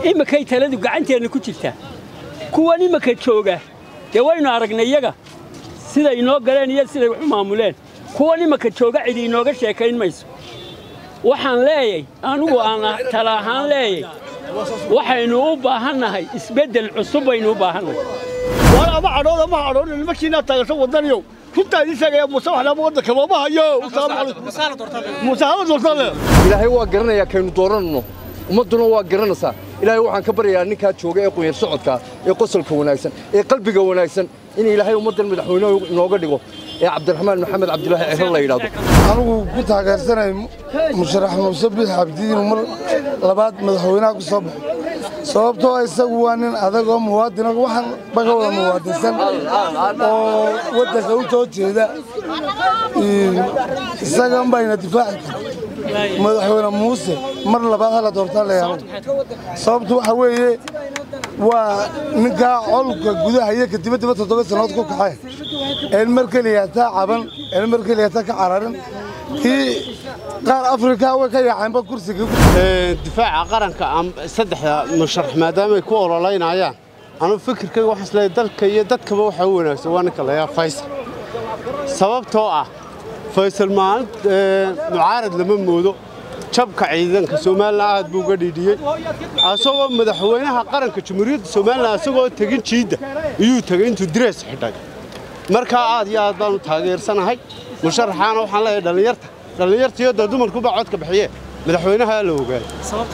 iminkay taladu gacanteenna ku jirtaa kuwan iminka jooga dee waynu aragnay iyaga siday inoo galeen iyo siday wax u maamuleen kuwan iminka jooga cidi inooga sheekayn mayso waxaan leeyay anugu aan tala ahaan leeyay waxaynu u baahannahay isbeddel cusub baynu u baahannahay war ama cadhood ama cadhood nimankiina taageerta wadaniyow runtaa idin sheegaya muuse wax lama waddanka looma hayo muuse hala doortaan le ilaahay waa garanayaa kaynu dooranno ummadduna waa garanaysaa ilaahay waxaan ka baryayaa ninkaa jooga ee qunyar socodka ee qosolka wanaagsan ee qalbiga wanaagsan in ilaahay ummaddan madaxweyne inooga dhigo ee cabdiraxmaan maxamed cabdilaahi ciro la yidhaahdo anigu ku taageersanay musharax muuse biix cabdi inuu mar labaad madaxweynaha ku soo baxo sababtoo isagu waa nin adag oo muwaadin waxaan baga wada muwaadinsan oo waddanka u soo jeeda isagan bayna difaaci kara madaxweyne muuse mar labaad hala doortaan leeyahay sababtu waxa weeye waa ninkaa colka gudaha iyo ka dibaddiba toddoba sannadood ku kaxay een mar keliya taa caban een mar keliya taa ka cararin kii qaar afrika way ka yaaceenba kursiga difaaca qaranka saddexda musharax maadaamaay ku ololaynayaan anuu fikirkayga waxaan isleeyahay dalka iyo dadkaba waxaa u wanaagsan waa ninka layaa faysal sababtoo ah faysal maalin mucaarad lama moodo jabka ciidanka somalilan aad buu uga dhiidhiyey asagoo madaxweynaha qaranka jamhuuriyadda somalilan asagoo tegin jiidda iyuu tegey intuu direes xidhay markaa aad iyo aad baan u taageersanahay musharaxaana waxaan leeyahay dhallinyarta dhallinyarta iyo dee dumarkuba codka bixiye madaxweynaha la ogaado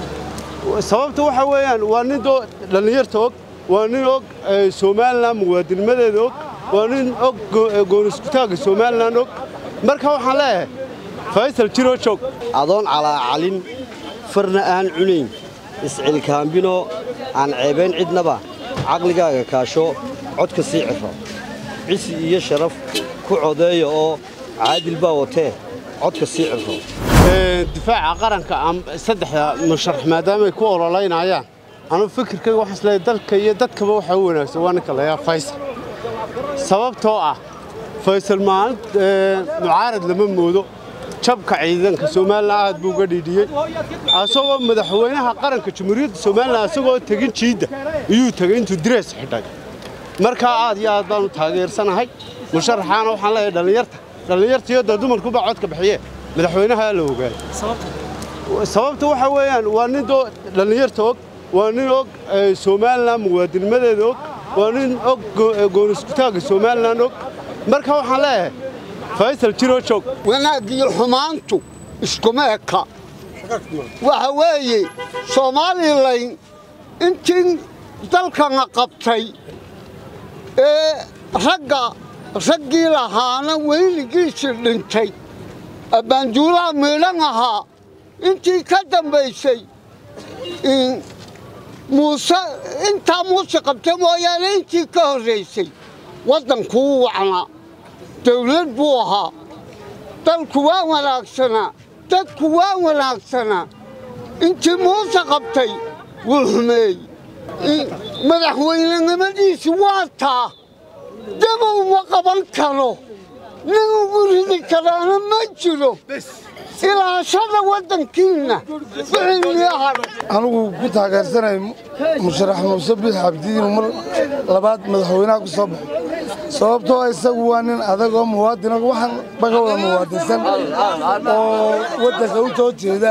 sababta waxa weeyaan waa nin dhallinyarta og waa nin og somalilan muwaadinimadeeda og waa nin og gooniskutaagga somalilan og marka waxaan leeyahay faysal jiroo joog adoon calaacalin farna aan cunayn iscilkaambino aan ceebayn cidnaba caqligaaga kaasho codka sii ciro cisi iyo sharaf ku codeeya oo caadil baa watee codka sii ciro difaaca qaranka saddexda musharax maadaamaay ku ololaynayaan anuu fikirkayga waxaan isleeyahay dalka iyo dadkaba waxaa u wanaagsan waa ninka layaa faysal sababtoo ah faysal maalin mucaarad lama moodo jabka ciidanka somalilan aad buu uga dhiidhiyey asagoo madaxweynaha qaranka jamhuuriyadda somalilan asagoo tegin jiidda iyuu tegey intuu direes xidhay markaa aad iyo aad baan u taageersanahay musharaxaana waxaan leeyahay dhallinyarta dhallinyarta iyo dee dumarkuba codka bixiye madaxweynaha la ogaado sababta waxa weeyaan waa nin dhallinyarta og waa nin og somalilan muwaadinimadeeda og waa nin og gooniskutaagga somalilan og marka waxaan leeyahay faysal jiroo joog wanaaggiyo xumaantu iskuma eka waxa weeye soomaalilayn intii dalkana qabtay ee ragga raggii lahaana weyligiisii dhintay abbaanduulaha miidhan ahaa intii ka dambaysay muuse intaa muuse qabtay mooyaane intii ka horraysay waddankuu wacnaa dawlad buu ahaa dalku waa wanaagsanaa dadku waa wanaagsanaa intii muuse qabtay wuu xumeeyey madaxweynenimadiisi waa taa dabow ma qaban karo nin ugu ridi karaana ma jiro ilaashada waddankiinna anigu ku taageersanay musharax muuse biix cabdi inuu mar labaad madaxweynaha ku soo baxo sababtoo isagu waa nin adag oo muwaadin waxaan baga wada muwaadinsan oo waddanka u soo jeeda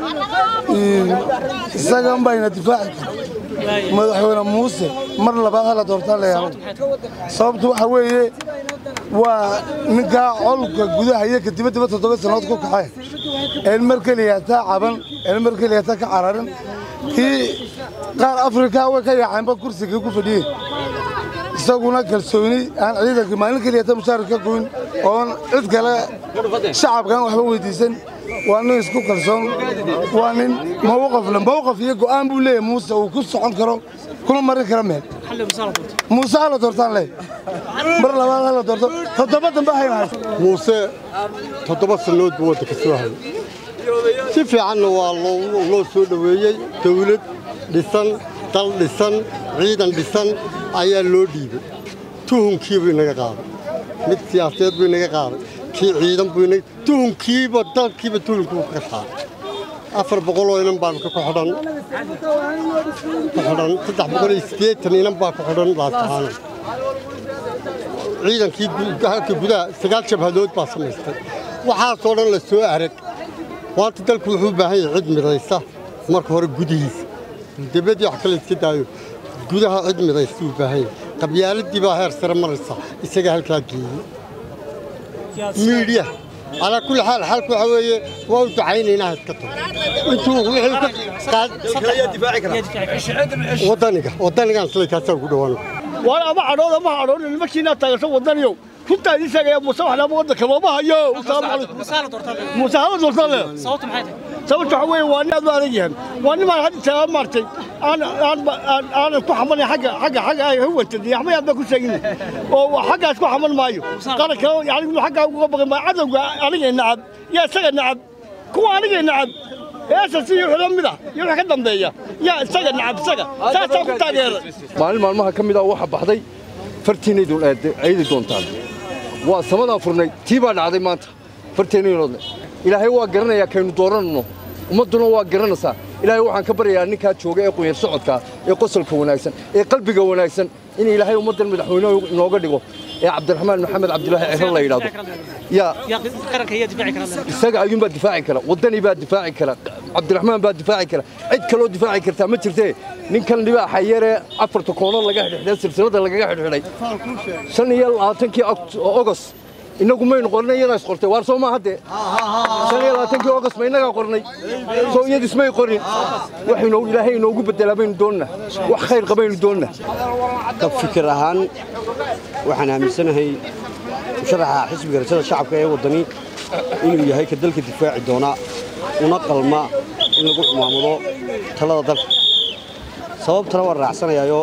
isagan bayna difaaci kara madaxweyne muuse mar labaad hala doortaan leeyahay sababtu waxa weeye waa ninkaa colka gudaha iyo ka dibaddiba toddoba sannadood ku kaxay een mar keliya taa caban een mar keliya taa ka cararin kii qaar afrika way ka yaaceenba kursigii ku fadhiyey isaguna kalsooni aan ciidanka maalin keliya ta mushaar ka goyn oon cid kale shacabkan waxba weydiisan waa nin isku kalsoon waa nin mawqafle mawqaf iyo go'aan buu leeyahay muuse uu ku socon karo kuna marin kara meel muuse hala doortaan leey mar labaad hala doorto toddoba dambe hayna hayso muuse toddoba sannood buu waddanka soo hayay si fiicanna waa loo soo dhoweeyey dawlad dhisan dal dhisan ciidan dhisan ayaa loo dhiibay tuhunkiibu inaga qaaday mid siyaasadeed buu inaga qaaday kii ciidan buu inaga tuhunkiiba dalkiiba tuhunkuu ka saaray afar boqoloo inan baan ku xidhan ku xidhan saddex boqol iyo siddeetan inan baa ku xidhan laasacaano ciidankii halka gudaha sagaal jabhadood baa samaystay waxaasoo dhan la soo arag maanta dalku wuxuu u baahan yahay cid midaysa marka hore gudihiisa dibadii wax kale iska daayo gudaha cid midaysa u baahan yahay qabyaaladii baa heer sare maraysa isaga halkaa geeyey miidhiya calaa kulli xaal xalku waxaa weeye waa u ducaynaynaa iska tago intuu wadaniga wadanigaan sila kaasaa ugu dhawaan waan ama cadhood ama cadhoon nimankiina taageerto wadaniyow runtaa idin sheegaya muuse wax lama waddanka looma hayo muuse hala doortaan le sababta waxa weeye waa nin aad u adag yahan waa nimaan hadda tagaa maartay aan aan aanan ku xamanay xagga xagga xagga ay huwantay yaxma yaad baa ku sheegin oo xaggaas ku xaman maayo qaranka yani inuu xaggaa uga baqi maayo cadowga anigay nacab yaa isaga nacab kuwa anigay nacab heesas iyo xula mida iyo wax ka dambeeya yaa isaga nacab isaga saasaa ku taageeray maalin maalmaha ka mid ah waxa baxday fartiinaydu aydi doontaan waa samadaa furnay tii baa dhacday maanta farteenaynoodle ilaahay waa garanayaa kaynu dooranno ummadduna waa garanaysaa ilaahay waxaan ka baryayaa ninkaa jooga ee qunyar socodka ee qosolka wanaagsan ee qalbiga wanaagsan in ilaahay ummaddan madaxweyne inooga dhigo ee cabdiraxmaan maxamed cabdilaahi ciro la yidhaahdo yaa isaga ayuunbaa difaaci kara waddani baa difaaci kara cabdiraxmaan baa difaaci kara cid kaloo difaaci kartaa ma jirtee ninkan dhibaaxa yaree afarta koonood laga xidhxidhay silsilada lagaga xidhxidhay shan iyo labaatankii ogos innagu maynu qornay iyadaa is qortay waar soo ma hadde shan iyo labaatankii ogos ma innagaa qornay soo iyadis may qorin waxaynu ilaahay inoogu beddelaa baynu doonna wax khayr qabaynu doonna ka fikir ahaan waxaan aaminsanahay musharaxa xisbiga rajada shacabka ee waddani inuu yahay ka dalka difaaci doona una qalma in lagu xumaamado talada dalka sababtana waan raacsanayaayoo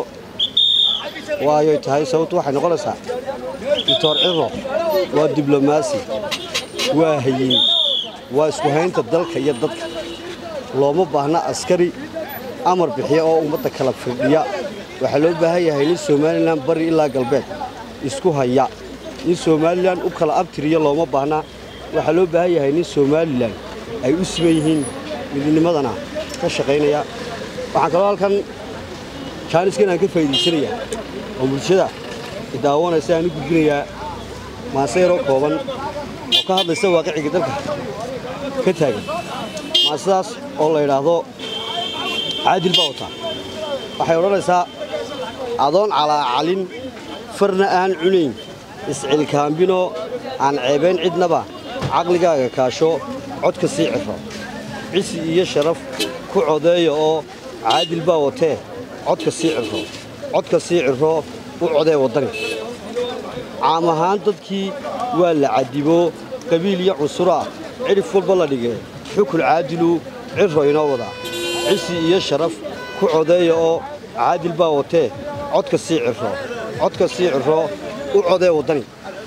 waayoy tahay sababtu waxay noqonaysaa doctor ciro waa diblomaasi waa hayin waa isku haynta dalka iyo dadka looma baahna askari amar bixiya oo ummadda kala firdhiya waxaa loo baahan yahay nin somalilan bari ilaa galbeed isku haya nin somalilan u kala abtiriya looma baahna waxaa loo baahan yahay nin somalilan ay u siman yihiin midnimadana ka shaqaynaya waxaan kaloo halkan jaaniskan aan ka faa'iidaysanaya oo bulshada idaawanaysa aan u gudbinayaa maase yaroo kooban oo ka hadlaysa waaqiciga dalka ka taagan maasadaas oo la yidhaahdo caadil baa wataa waxay odhanaysaa adoon calaacalin farna aan cunayn iscilkaambinoo aan ceebayn cidnaba caqligaaga kaasho codka sii ciro cisi iyo sharaf ku codeeya oo caadil baa watee codka sii ciro codka sii ciro u codee waddani caam ahaan dadkii waa la cadibo qabiil iyo cunsuraa cidhif walba la dhigee xukun caadilu ciro inoo wadaa cisi iyo sharaf ku codeeya oo caadil baa watee codka sii ciro codka sii ciro u codee waddani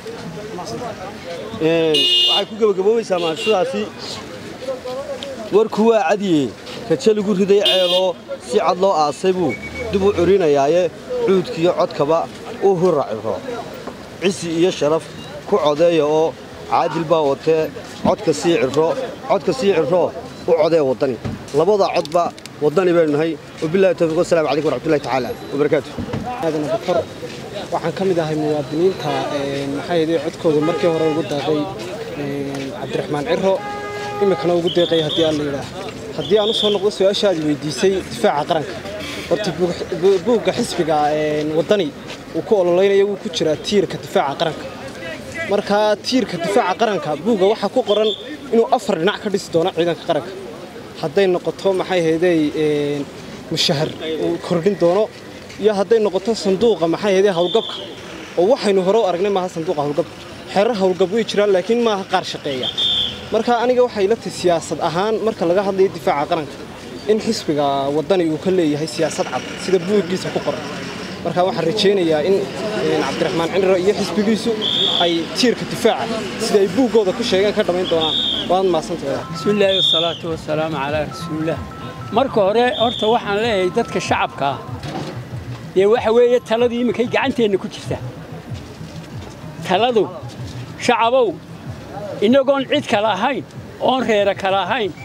waxay ku gebagaboobaysaa maansidaasi warku waa cadiye kaje lagu riday ceeloo si cad loo aasay buu dib u curinayaaye cuudkiiyo codkaba u hurra ciro cisi iyo sharaf ku codeeya oo caadil baa watee codka sii ciro codka sii ciro u codee waddani labada codba waddani baynu nahay wabillahi tawfiiq wasalaamu calaykum waraxmatullahi tacaala wabarakaatu aadan abukar waxaan ka mid ahay muwaadiniinta maxaa yeelay codkooda markii hore ugu daaqay cabdiraxmaan ciro iminkana ugu deeqay haddii aan la yidhaah haddii aan u soo noqdo su-aashaadii weydiisay difaaca qaranka horta buugga xisbiga waddani uu ku ololeynaya wuu ku jiraa tiirka difaaca qaranka marka tiirka difaaca qaranka buugga waxaa ku qoran inuu afar dhinac ka dhisi doono ciidanka qaranka hadday noqoto maxay haydey mushahar uu kordhin doono iyo hadday noqoto sanduuqa maxay haydey howlgabka oo waxaynu hore u aragnay maaha sanduuqa howlgabka xeerar howlgab way jiraan laakiin maaha qaar shaqeeya marka aniga waxay la tahay siyaasad ahaan marka laga hadlayo difaaca qaranka in xisbiga waddani uu ka leeyahay siyaasad cad sida buuggiisa ku qoran marka waxaan rajaynayaa in cabdiraxmaan cinro iyo xisbigiisu ay tiirka difaaca sida ay buuggooda ku sheegeen ka dhammayn doonaan waad mahadsantahay bismillaahi wasalaatu wasalaamu calaa rasuulillaah marka hore horta waxaan leeyahay dadka shacabka ah dee waxa weeye taladu iminkay gacanteenna ku jirta taladu shacabow innagoon cid kale ahayn oon reera kale ahayn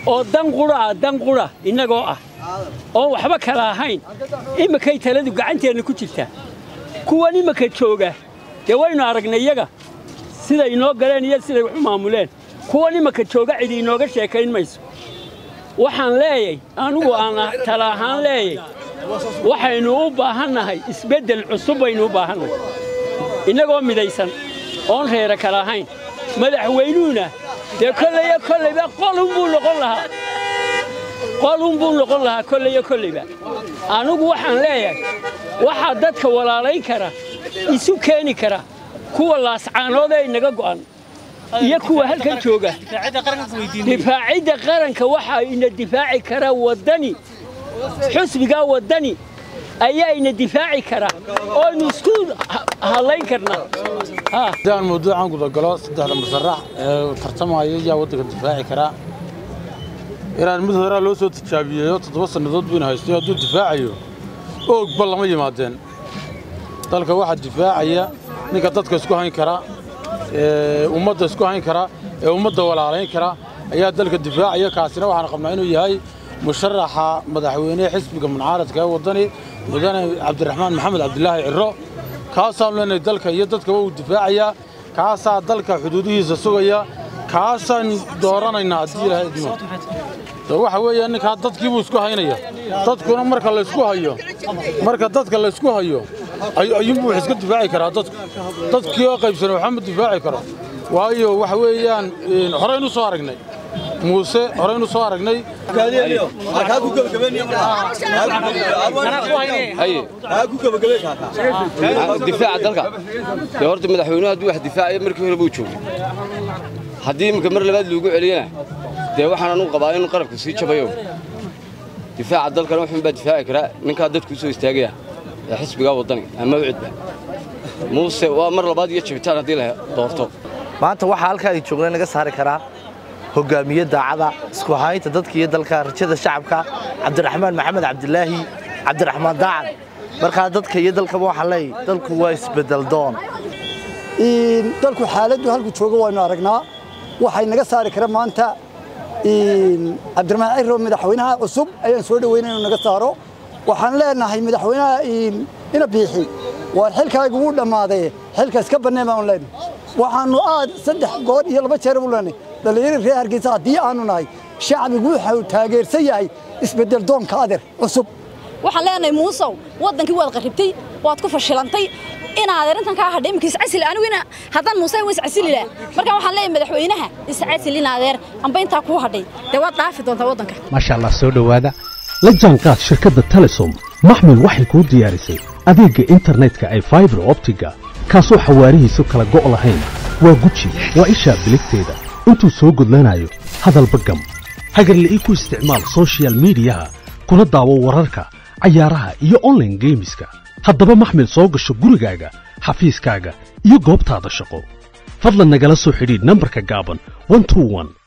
oo dan qura ah dan qura innagoo ah oon waxba kala ahayn iminkay taladu gacanteenna ku jirtaa kuwan iminka jooga dee waynu aragnay iyaga siday inoo galeen iyo siday wax u maamuleen kuwan iminka jooga cidi inooga sheekayn mayso waxaan leeyay anugu aan tala ahaan leeyay waxaynu u baahannahay isbeddel cusub baynu u baahannahay innagoo midaysan oon reera kala ahayn madaxweynuhuna dee kolleyo kollayba qolunbuu noqon lahaa qolunbuu noqon lahaa kolleyo kollayba anugu waxaan leeyahay waxaa dadka walaalayn kara isu keeni kara kuwa laascaanood ee inaga go'an iyo kuwa halkan jooga difaacidda qaranka waxaa ina difaaci kara waddani xusbigaa waddani ayaa ina difaaci kara ooynu isku hadlayn karnaa haddaan mawduucan gudagalo saddexda musarax ee tartamaya yaa waddanka difaaci karaa inaan mid horaa loo soo tijaabiyeeyo toddoba sannadood buyna haystay hadduu difaacayo oogba lama yimaadeen dalka waxaa difaacaya ninka dadka isku hayn kara ee ummadda isku hayn kara ee ummadda walaalayn kara ayaa dalka difaacaya kaasina waxaan qabnaa inuu yahay musharaxa madaxweynehe xisbiga muncaaradka ee waddani mudane cabdiraxmaan maxamed cabdilaahi cirro kaasaanu leenahay dalka iyo dadkaba uu difaacayaa kaasaa dalka xuduudihiisa sugaya kaasaan dooranaynaa haddii ilaahay idmo waxa weeye ninkaa dadkiibuu isku haynaya dadkuna marka laysku hayo marka dadka laysku hayo ayuunbuu wax iska difaaci karaa dadku dadkii oo qaybsanay waxba ma difaaci karo waayo waxa weeyaan horeynu soo aragnay muuse horeynu soo aragnay difaaca dalka dee horta madaxweynuhu hadduu wax difaacayo markii hore buu joogay haddii iminka mar labaad loogu celiyana dee waxaan anugu qabaa inuu qarabka sii jabayo difaaca dalkana wuxuun baa difaaci karaa ninkaa dadku u soo istaagaya ee xisbigaa waddani ama ucidba muuse waa mar labaad iyo jabitaan haddii la doorto maanta waxaa halkaa ay joogna naga saari karaa hogaamiye daacada isku haynta dadka iyo dalka rajada shacabka cabdiraxmaan maxamed cabdilaahi cabdiraxmaan daacad markaa dadka iyo dalkaba waxaan leeyahay dalku waa isbedel doon dalku xaaladdu halku jooga waynu aragnaa waxay naga saari kara maanta cabdiraxmaan ciro madaxweynaha cusub ayaan soo dhaweynay inuu naga saaro waxaan leenahay madaxweynaha ina biixi waar xilkaagu wuu dhammaaday xilka iska banneen baanu leenahay waxaannu aad saddex good iyo laba jeer u leenahay dhallinyaro reer hargeysa haddii aanu nahay shacbigu wuxuu taageersan yahay isbeddel doonka adeer cusub waxaan leenahay muusow waddankii waad qarribtay waad ku fashilantay inaad arrintan kaa hadhay imika iscasili aniguna haddaan muuse waa iscasili laha marka waxaan leeyahay madaxweynaha iscasil in adeer amba intaa kuu hadhay dee waad dhaafi doontaa waddanka maasha allah soo dhowaada la jaanqaad shirkadda telesom maxmil waxay kuu diyaarisay adeegga internetka ay faibar optiga kaasoo xawaarihiisu kala go' lahayn waa guji waa ishaa biligteeda intuu soo gudlanayo hadalba gam hagarle ii ku isticmaal soshiyal miidiyaha kuna daawo wararka cayaaraha iyo onlaine geemiska haddaba maxmil soo gasho gurigaaga xafiiskaaga iyo goobtaada shaqo fadlan nagala soo xidhiidh nambarka gaaban